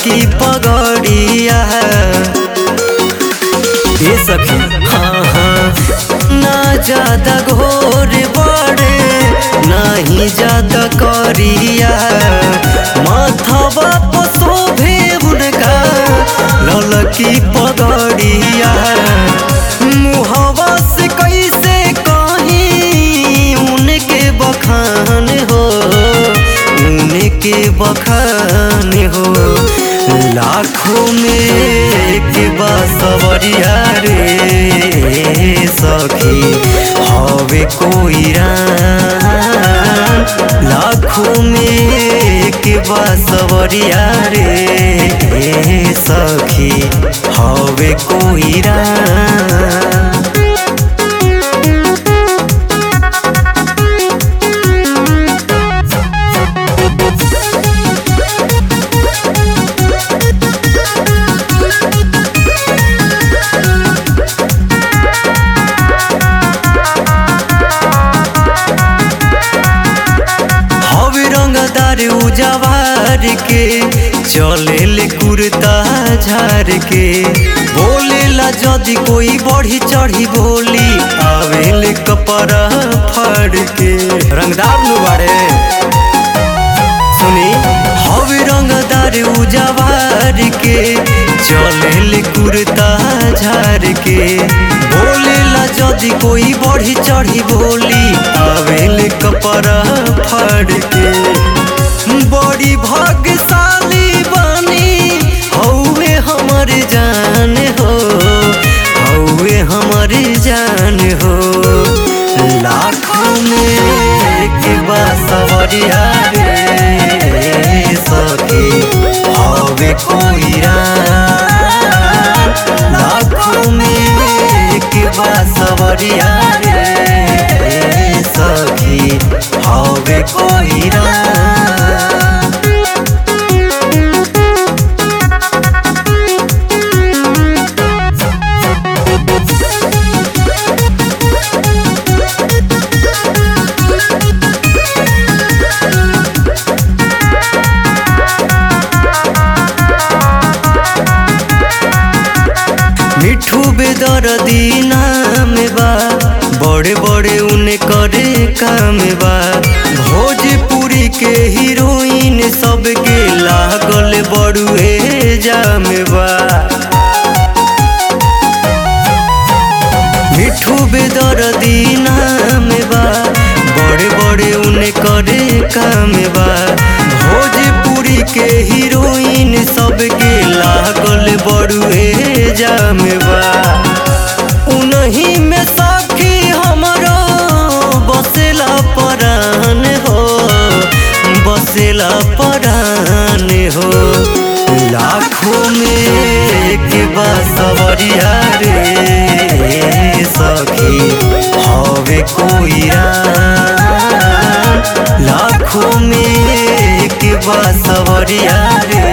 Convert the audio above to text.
ललकी पगड़िया ये सखी हाँ हाँ ना ज्यादा घोर बड़े नहीं ज्यादा करिया माथवा पर शोभे उनका ललकी पगड़िया मुहवा से कैसे कहीं उनके बखान हो उनके बखान हो लाखों में एक बसवरिया रे सखी हवे कोई राम लाखों में एक बसवरिया रे सखी हवे कोई राम हवे रंगदार उजवार के चले ले कुर्ता झार के बोले ला जदि कोई बढ़ी चढ़ी बोली आवे ले कपड़ा फाड़ के रंगदार नु बाड़े सुनी हवे रंगदार उजवार के चले ले कुर्ता झार के बोले ला जदि कोई बढ़ी चढ़ी बोली आवे ले कपड़ा फाड़ के बड़ी भाग्यशाली बनी हौवे हमर जान हो हौवे हमर जान हो लाखों में एक बसवरिया रे सखी हवे कोई राम लाखों में एक बसवरिया रे सखी हवे कोई राम मिठू बेदर्दी नाम बा बड़े बड़े उन्हें करे काम बा भोजपुरी के हीरोइन सबके लागल बड़ुए जाम बा मिठू बेदर्दी नाम बा बड़े बड़े उन्हें करे काम बा भोजपुरी के हीरोइन सबके लागल बड़ुए जाम बा उन्हीं में सखी हमरो बसेला परान हो बसेला परान हो लाखों में एक बसवरिया रे सखी हवे कोई राम लाखों में एक बसवरिया रे